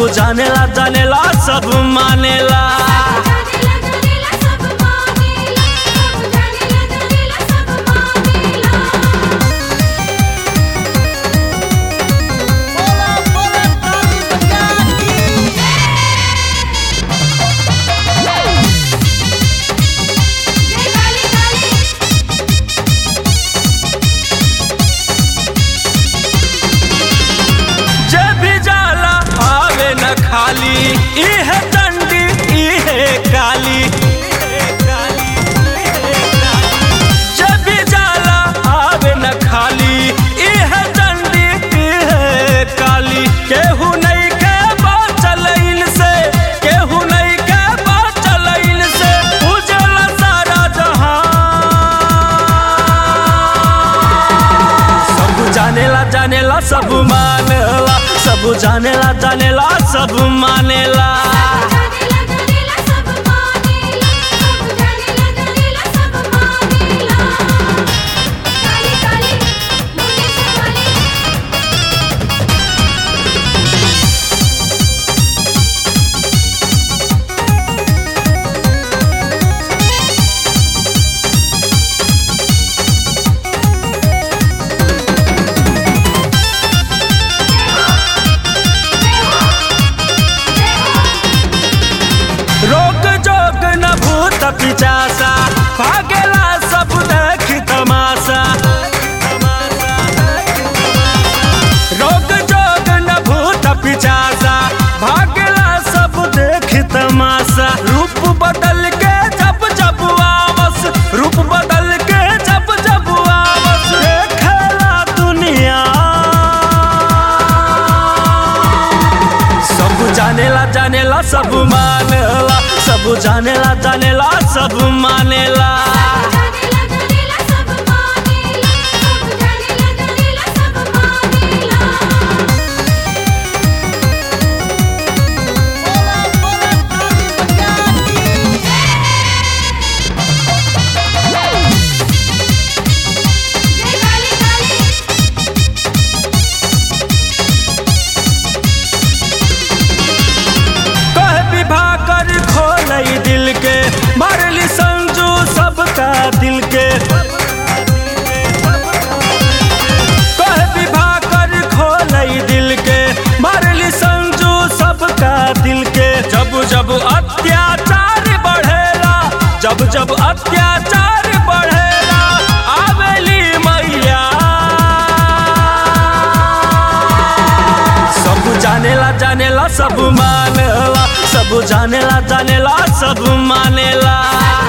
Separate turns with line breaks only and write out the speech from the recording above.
सब जानेला जानेला सब मानेला
जानेला जानेला सब मानेला सब जानेला जानेला सब मानेला
बोला बोला काली मैया की
जय काली काली
जे भी जाला आवे न खाली इहे डंडी इहे काली जे भी जाला आवे न खाली इहे डंडी इहे काली केहू नहीं के बाचल से केहू नहीं के बाचल से उजला सारा जहां सब जानेला जानेला सब मानेला सब जानेला जानेला सब मानेला
जानेला जानेला सब मानेला सब जानेला जानेला सब मानेला काली काली मुंडेश्वर वाली
रोग जोग न भूत पिचासा भागेला सब देख तमाशा रोग जोग न भूत पिचासा भागेला सब देख तमाशा रूप बदल के जब जब आवस रूप बदल के जब जब आवस देखेला दुनिया सब जानेला जानेला सब मानेला सब जानेला जानेला सब मानेला
जानेला जानेला सब मानेला सब जानेला जानेला सब मानेला
बोला बोला काली मैया की
जय काली काली
कह विवाह कर खोलई दिल के मारली संजू सबका दिल के कह विवाह कर खोलई दिल के मारली संजू सबका दिल के जब जब अत्याचार बढ़ेला जब जब अत्याचार बढ़ेला आवेली मैया सब जानेला जानेला सब मानेला सब जानेला जानेला सब मानेला